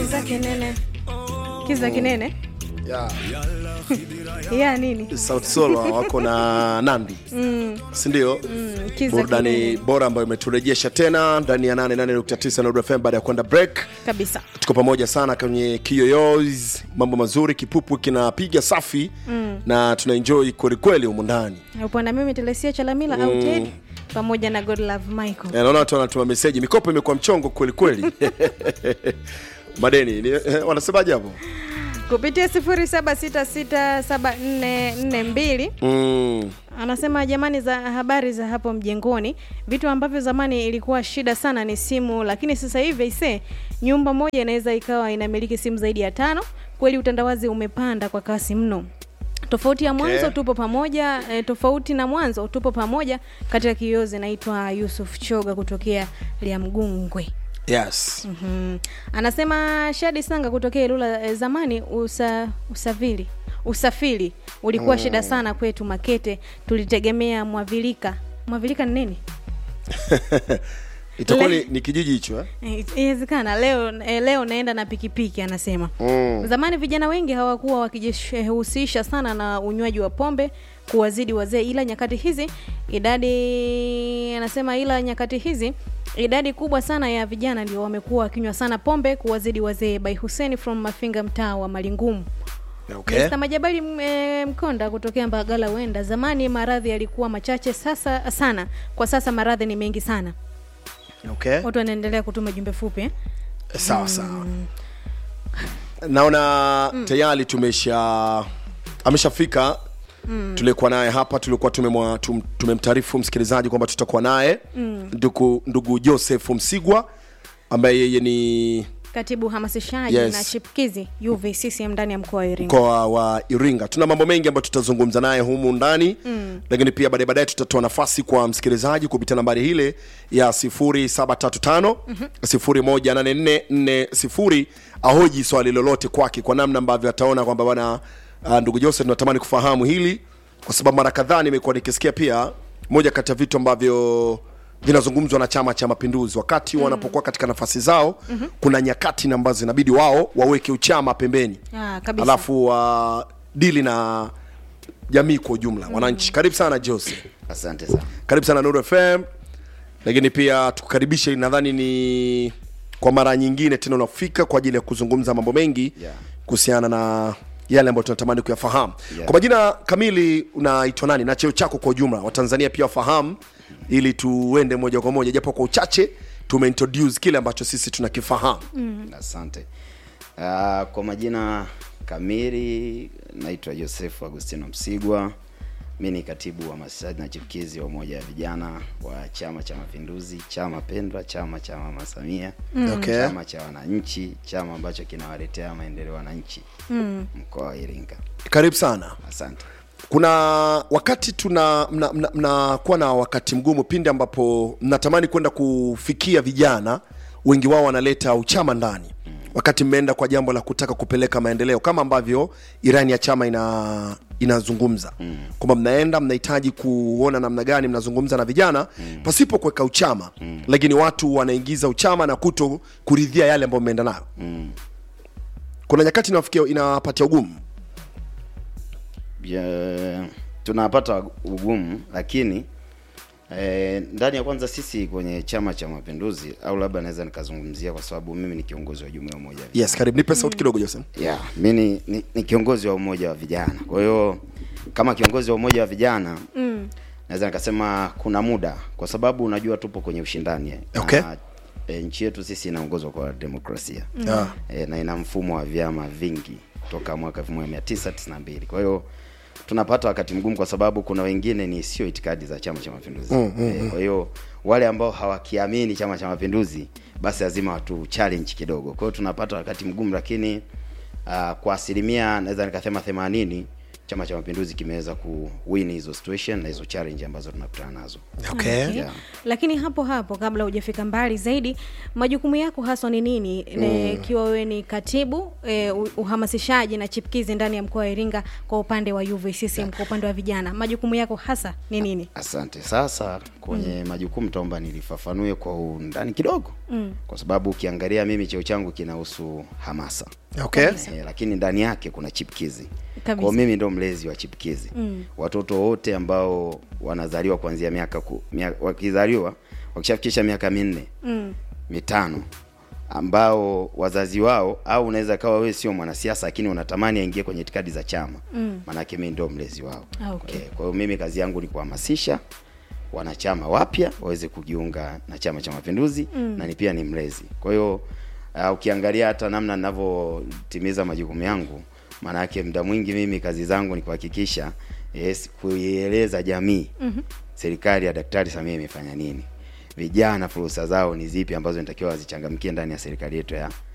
kiza kinene kiza kinene yeah. ya nini Sauti Sol wako na Nandi mm. sindio? mm, kiza burudani kinene bora ambayo imeturejesha tena ndani ya 88.9 Nord FM baada ya kwenda break. kabisa Tuko pamoja sana kwenye kiyoyozi, mambo mazuri, kipupu kinapiga safi mm. na tuna enjoy kwelikweli humu ndani. upo na mimi telesia chalamila mm. au ted pamoja na god love michael Eh, Naona watu wanatuma meseji, mikopo imekuwa mchongo kwelikweli madeni ni, eh, wanasemaje hapo? kupitia 07667442 mm. anasema jamani za habari za hapo mjengoni vitu ambavyo zamani ilikuwa shida sana ni simu lakini sasa hivi ise nyumba moja inaweza ikawa inamiliki simu zaidi ya tano kweli utandawazi umepanda kwa kasi mno tofauti ya mwanzo Okay. tupo pamoja e, tofauti na mwanzo tupo pamoja katika kiyozi naitwa yusuf choga kutokea liamgungwe yes mm anasema shadi sanga kutokea ilula e, zamani usa, usafiri usafiri ulikuwa shida sana kwetu makete tulitegemea mwavilika mwavilika ni nini itakuwa Le- ni, ni kijiji hicho eh? Eh, inawezekana leo eh, leo naenda na pikipiki anasema mm. zamani vijana wengi hawakuwa wakijihusisha sana na unywaji wa pombe kuwazidi wazee ila nyakati hizi idadi anasema ila nyakati hizi idadi kubwa sana ya vijana ndio wamekuwa wakinywa sana pombe kuwazidi wazee by huseni from mafinga mtaa wa malingumu okay. Mr. Majabali m- eh, Mkonda kutokea Mbagala wenda zamani maradhi yalikuwa machache sasa sana kwa sasa maradhi ni mengi sana okay. watu wanaendelea kutuma jumbe fupi eh? sawa sawa naona mm. tayari tumesha ameshafika mm. tulikuwa naye hapa tulikuwa tumemwa- tum- tumemtaarifu msikilizaji kwamba tutakuwa naye mm. ndugu, ndugu joseph msigwa ambaye yeye ni katibu hamasishaji Yes. na chipkizi UVCCM ndani ya mkoa wa Iringa. mkoa wa iringa tuna mambo mengi ambayo tutazungumza naye humu ndani mm. lakini pia baadaye baadaye tutatoa nafasi kwa msikilizaji kupitia nambari hile ya 0735 018440 ahoji swali lolote kwake kwa namna ambavyo ataona kwamba bwana uh, ndugu joseph natamani kufahamu hili kwa sababu mara kadhaa nimekuwa nikisikia pia moja kati ya vitu ambavyo vinazungumzwa na chama cha mapinduzi wakati mm. wanapokuwa katika nafasi zao mm-hmm. kuna nyakati na ambazo inabidi wao waweke uchama pembeni Ah, kabisa. alafu uh, dili na jamii kwa ujumla mm. wananchi karibu sana jose asante sana karibu sana nuru fm lakini pia tukukaribishe nadhani ni kwa mara nyingine tena unafika kwa ajili ya kuzungumza mambo mengi Yeah. kuhusiana na yale ambayo tunatamani kuyafahamu Yeah. kwa majina kamili unaitwa nani na cheo chako kwa ujumla watanzania pia wafahamu ili tuende moja kwa moja japo kwa uchache tumeintroduce kile ambacho sisi tunakifahamu asante uh, kwa majina kamili naitwa joseph agustino msigwa mi ni katibu wa masishaji na chipkizi wa umoja wa vijana wa chama cha mapinduzi chama pendwa chama cha mama samia Okay. chama cha wananchi chama ambacho kinawaletea maendeleo wananchi mm. mkoa wa iringa karibu sana asante kuna wakati tuna mnakuwa mna, mna, mna na wakati mgumu pindi ambapo mnatamani kwenda kufikia vijana wengi wao wanaleta uchama ndani wakati mmeenda kwa jambo la kutaka kupeleka maendeleo kama ambavyo irani ya chama ina inazungumza mm. kwamba mnaenda mnahitaji kuona namna gani mnazungumza na vijana mm. pasipo kuweka uchama mm. lakini watu wanaingiza uchama na kuto kuridhia yale ambayo mmeenda nayo mm. kuna nyakati inawafikia inawapatia ugumu Ya, tunapata ugumu lakini eh, ndani ya kwanza sisi kwenye chama cha mapinduzi au labda naweza nikazungumzia kwa sababu mimi ni kiongozi wa jumuiya ya umoja wa yes karibu nipe sauti kidogo jose yeah, mi ni, ni, ni kiongozi wa umoja wa vijana kwa hiyo kama kiongozi wa umoja wa vijana mm. naweza nikasema kuna muda kwa sababu unajua tupo kwenye ushindani eh. Okay. na, e, nchi yetu sisi inaongozwa kwa demokrasia yeah. e, na ina mfumo wa vyama vingi toka mwaka 1992 kwa hiyo tunapata wakati mgumu kwa sababu kuna wengine ni sio itikadi za chama cha mapinduzi mm, mm, e, kwa hiyo wale ambao hawakiamini chama cha mapinduzi basi lazima watu challenge kidogo kwa hiyo tunapata wakati mgumu lakini uh, kwa asilimia naweza nikasema themanini chama cha mapinduzi kimeweza kuwin hizo situation na hizo challenge ambazo tunakutana nazo okay. Okay. Yeah. Lakini hapo hapo kabla hujafika mbali zaidi, majukumu yako haswa ni nini? Ikiwa wewe ni katibu e, uhamasishaji na chipkizi ndani ya mkoa wa Iringa kwa upande wa UVCCM, kwa upande wa vijana, majukumu yako hasa ni nini? Asante. Sasa kwenye majukumu taomba nilifafanue kwa undani kidogo mm. kwa sababu ukiangalia mimi cheo changu kinahusu hamasa okay Eh, lakini ndani yake kuna chipkizi Kabisa. kwa mimi ndo mlezi wa chipkizi mm. watoto wote ambao wanazaliwa kuanzia miaka ku, mia, wakizaliwa wakishafikisha miaka minne Mm. mitano ambao wazazi wao au unaweza kawa wewe sio mwanasiasa lakini unatamani aingie kwenye itikadi za chama mm. maanake mimi ndio mlezi wao Ah, okay. Eh, kwa hiyo mimi kazi yangu ni kuhamasisha wanachama wapya waweze kujiunga na chama cha mapinduzi mm. na ni pia ni mlezi kwa hiyo uh, ukiangalia hata namna ninavyotimiza majukumu yangu maana yake muda mwingi mimi kazi zangu ni kuhakikisha yes, kuieleza jamii mm-hmm. serikali ya daktari samia imefanya nini vijana fursa zao ni zipi ambazo nitakiwa wazichangamkie ndani ya serikali yetu ya